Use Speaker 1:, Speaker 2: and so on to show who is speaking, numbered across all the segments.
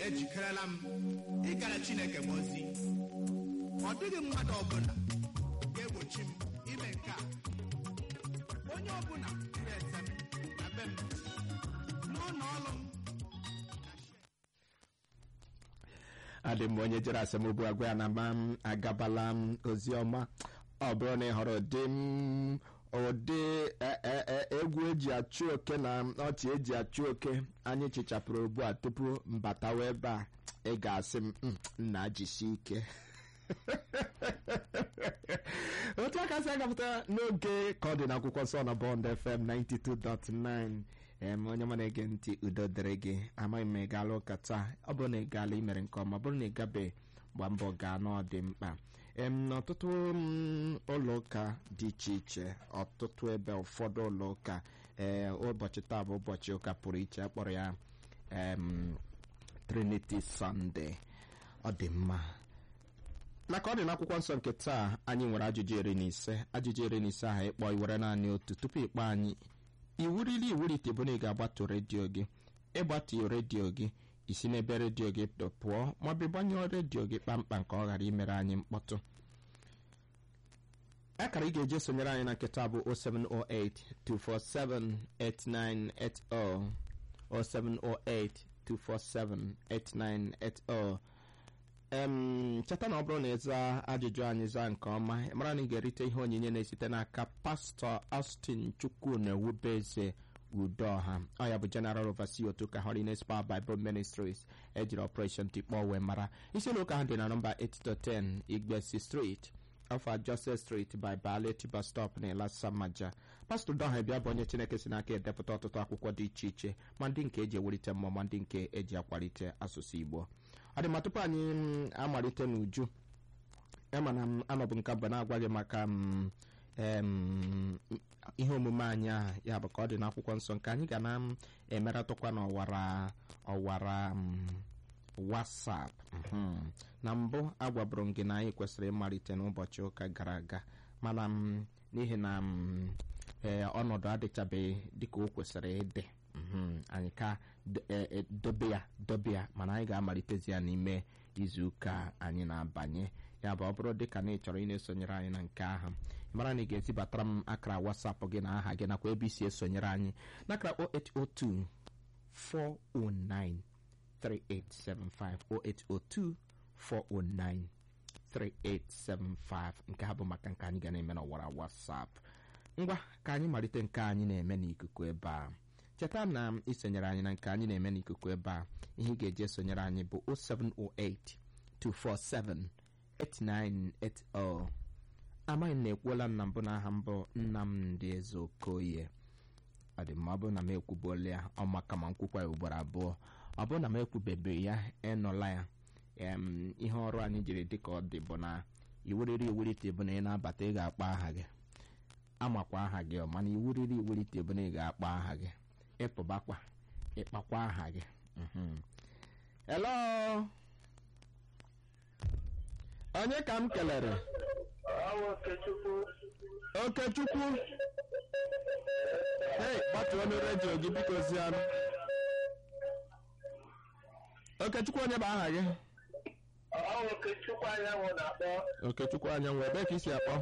Speaker 1: ejikerela m ịgara chineke m ozi ọ dịghị mmadụ ọbụla ga-egbochi m ime nke a onye ọbụla pụrụ ese m na be m n'ụlọ ọrụ m
Speaker 2: adị m onye jere asamokwu agwa ya na ma m agabala m ozi ọma ọ bụrụ na ị hụrụ ụdị m ụdị e- e- e- egwu eji achụ oke na ọchị eji achụ oke anyị chichapụrụ ugbu a tupu mbatawa ebe a ị ga-asị m "Mm, nna jisi ike otu aka si agapụta n'oge ka ọ dị n'akwụkwọ nsọ na bọnd fm 92.9 em onye ma na-ege ntị udo dịrị gị amaghị m ị gaala ụka taa ọ bụrụ na ị gaala imere nke ọma ọ bụrụ na ị gabe gba mbọ gaa n'ọ dị mkpa em n'ọtụtụ mm, ụlọ ụka dị iche iche ọtụtụ ebe ụfọdụ ụlọ ụka ee ụbọchị taa bụ ụbọchị ụka pụrụ iche akpọrọ ya em trinity sunday ọ dị mma na ka ọ dị n'akwụkwọ nsọ nke taa anyị nwere ajụjụ iri na ise ajụjụ iri na ise ahụ ịkpọ iwere naanị otu tupu ịkpọ anyị iwurili iwurite bụ na ị ga-agbatu redio gị ịgbatu redio gị isi n'ebe redio gị dọ pụọ maọbụ ịgbanyụọ redio gị kpamkpam ka ọ ghara imere anyị mkpọtụ akara ị ga-eji sonyere anyị na nketa bụ 0708 247 8980 0708 247 8980 em cheta na ọ bụrụ na ịza ajụjụ anyị zaa nke ọma ị mara na ị ga-erite ihe onyinye na-esite n'aka pastọ austin chukwu na ewubeze udoha ọ ya bụ general overseer otu ka holiness power bible ministries ejiri operation tikpọ wee mara isi ụlọ ụka ha dị na nọmba 810 igbesi street alfa joseph street by ballet bus stop na elasamaja pastọ doha bịa bụ onye chineke si n'aka edepụta ọtụtụ akwụkwọ dị iche iche ma ndị nke eji ewulite mmụọ ma ndị nke eji akwalite asụsụ igbo ọ dị ma tupu anyị mm, amalite n'uju ema na m anọbụ nke bụ na-agwa gị maka m, em, ihe omume anyị ahụ ya bụ ka ọ dị n'akwụkwọ nsọ nke anyị ga na m emeratụkwa n'ọwara ọwara m, wasap mhm. na mbụ agwabụrụ m gị na anyị kwesịrị ịmalite n'ụbọchị ụka gara aga mana m n'ihi na m ee ọnọdụ adịchabeghị dịka o kwesịrị ịdị mhm. anyị ka d- e- e- dobe ya dobe ya mana anyị ga-amalitezi ya n'ime izu ụka anyị na-abanye ya bụ ọ bụrụ dịka na ị chọrọ ị na-esonyere anyị na nke ahụ ị mara na ị ga-ezibatara m akara wasapụ gị na aha gị nakwa ebe isi esonyere anyị n'akara 0802 409 3875 0802 409 3875 nke ha bụ maka nke anyị ga na-eme n'ọwara WhatsApp ngwa ka anyị malite nke anyị na-eme n'ikuku ebe a cheta na isonyere anyị na nke anyị na-eme n'ikuku ebe a ihe ị ga-eji esonyere anyị bụ 0708 247 8980 amaghị m na ekwuola m na mbụ na aha mbụ Nnamdị Eze Okoye ọ dị mma ọ bụrụ na m ekwubuola ya ọ maka ma nkwukwa ya ugboro abụọ ọ bụrụ na m ekwubebeghị ya ịnụla ya em, ihe ọrụ anyị jiri dị ka ọ dị bụ na iwuriri iwurite bụ na ị na-abata ị ga-akpọ aha gị amakwa aha gị ọ mana iwuriri iwurite bụ na ị ga-akpọ aha gị ịpụbakwa ịkpakwa aha gị mhm. hello onye ka m kelere
Speaker 3: Awa Okechukwu
Speaker 2: okechukwu hei gbatuo ọnụ redio gị biko zianụ okechukwu onye bụ aha gị
Speaker 3: Awa Okechukwu anyanwụ na-akpọ
Speaker 2: okechukwu anyanwụ ebee ka isi akpọ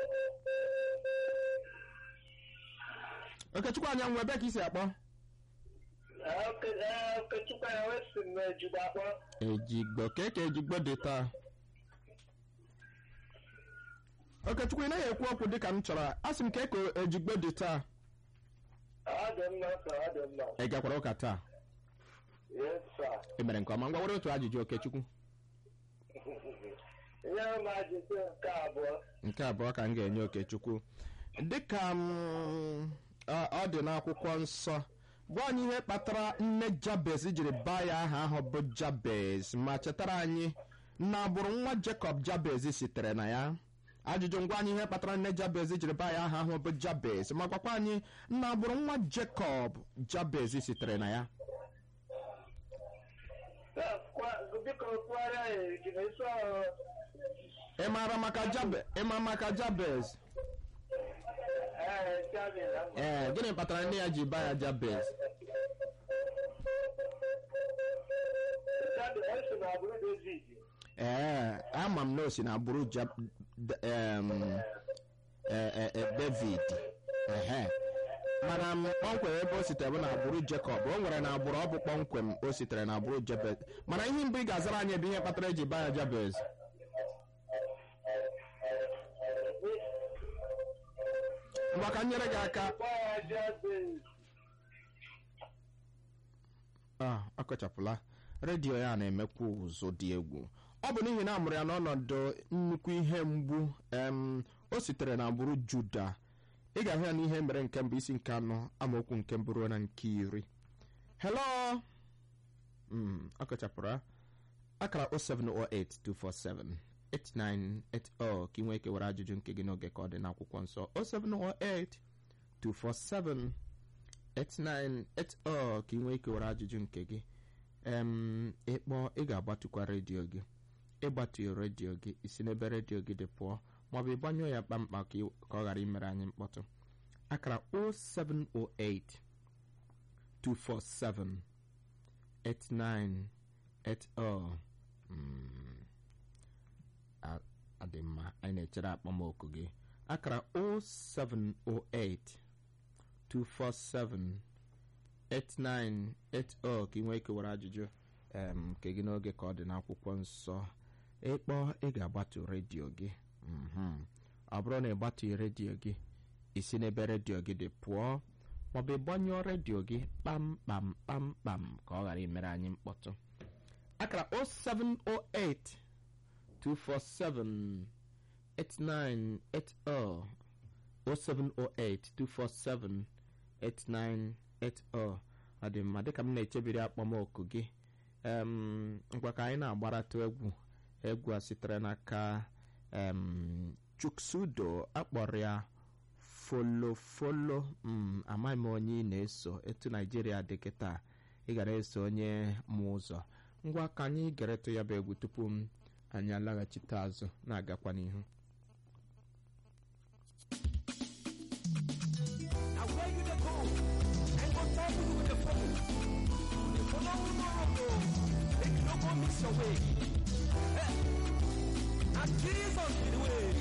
Speaker 2: okechukwu anyanwụ ebee ka isi akpọ
Speaker 3: Eh, Oke- eh, Okechukwu anyanwụ esi m ejigbo akpọ
Speaker 2: ejigbo kee ka ejigbo dị taa okechukwu ị naghị ekwu okwu dịka m chọrọ asị m kee ka ejigbo dị taa
Speaker 3: ọ dị mma ka ọ dị mma
Speaker 2: ị gakwara ụka taa
Speaker 3: yes sir
Speaker 2: ị mere nke ọma ngwa were otu ajụjụ okechukwu
Speaker 3: ihe m ajụjụ nke abụọ
Speaker 2: nke abụọ ka m ga-enye okechukwu dịka m ọ ọ dị n'akwụkwọ nsọ gwa anyị ihe kpatara nne jabez jiri baa ya aha ahụ bụ jabez ma chetara anyị na agbụrụ nwa jekọb jabez sitere na ya ajụjụ ngwa anyị ihe kpatara nne jabez jiri baa ya aha ahụ bụ jabez ma gwakwa anyị na agbụrụ nwa jekọb jabez sitere na ya
Speaker 3: Eh, kwa- biko kwara ya ejigbo isi ọrụ
Speaker 2: ị maara maka jabe ị ma maka jabez
Speaker 3: ee Jabi na mma.
Speaker 2: ee gịnị kpatara nne ya ji baa ya jabez
Speaker 3: Jabi na agbụrụ David.
Speaker 2: ee ama m na o si na agbụrụ Ja- D- em, eh, eh, eh, david ehe mana m kpọmkwem ebe o sitere bụ na agbụrụ jacob o nwere na agbụrụ ọ bụ kpọmkwem o sitere na agbụrụ jabez mana ihe mbụ ị ga-azara anyị bụ ihe kpatara eji baa ya jabez ngwa ka m nyere gị aka
Speaker 3: Gba ya Jabez.
Speaker 2: a akọchapụla redio ya na-emekwa ụzụ dị egwu ọ bụ n'ihi na a mụrụ ya n'ọnọdụ nnukwu ihe mgbu em o sitere na agbụrụ juda ị ga-ahụ ya n'ihe mere nke mbụ isi nke anọ amaokwu nke mbụ ruo na nke iri hello Mm, akọchapụrụ ya. akara 0708247 8980 ka ị nwee ike were ajụjụ nke gị n'oge ka ọ dị n'akwụkwọ nsọ 0708247 8980 ka ị nwee ike were ajụjụ nke gị em ịkpọ ị ga-agbatụkwa redio gị ịgbatu redio gị isi n'ebe redio gị dị pụọ maọbụ ịgbanyụọ ya kpamkpam ka ị- ka ọ ghara imere anyị mkpọtụ akara 0708 247 8980 Mm. A- adị mma anyị na-echere akpọmoku gị akara 0708 247 8980 ka ị nwee ike were ajụjụ em, nke gị n'oge ka ọ dị n'akwụkwọ nsọ ịkpọ ị ga-agbatu redio gị Mhm. ọ bụrụ na ị gbatughị redio gị isi n'ebe redio gị dị pụọ maọbụ ịgbanyụọ redio gị kpamkpam kpamkpam ka ọ ghara imere anyị mkpọtụ akara 0708 247 8980 0708 247 8980 ọ dị mma dịka m na-echebiri akpọmoku gị em, ngwa ka anyị na-agbaratụ egwu egwu a sitere n'aka em, chuksudo akpọrọ ya folofolo mm, amaghị m onye ị na-eso etu naijiria dị kịta ị gara eso onye mụ ụzọ ngwa ka anyị geretụ ya bụ egwu tupu m anyị alaghachite azụ na-agakwa n'ihu
Speaker 4: Now where you dey go? And go tell me who dey follow. Dey follow who no road o. Make you no go miss your way. Hey. Na Jesus be the way.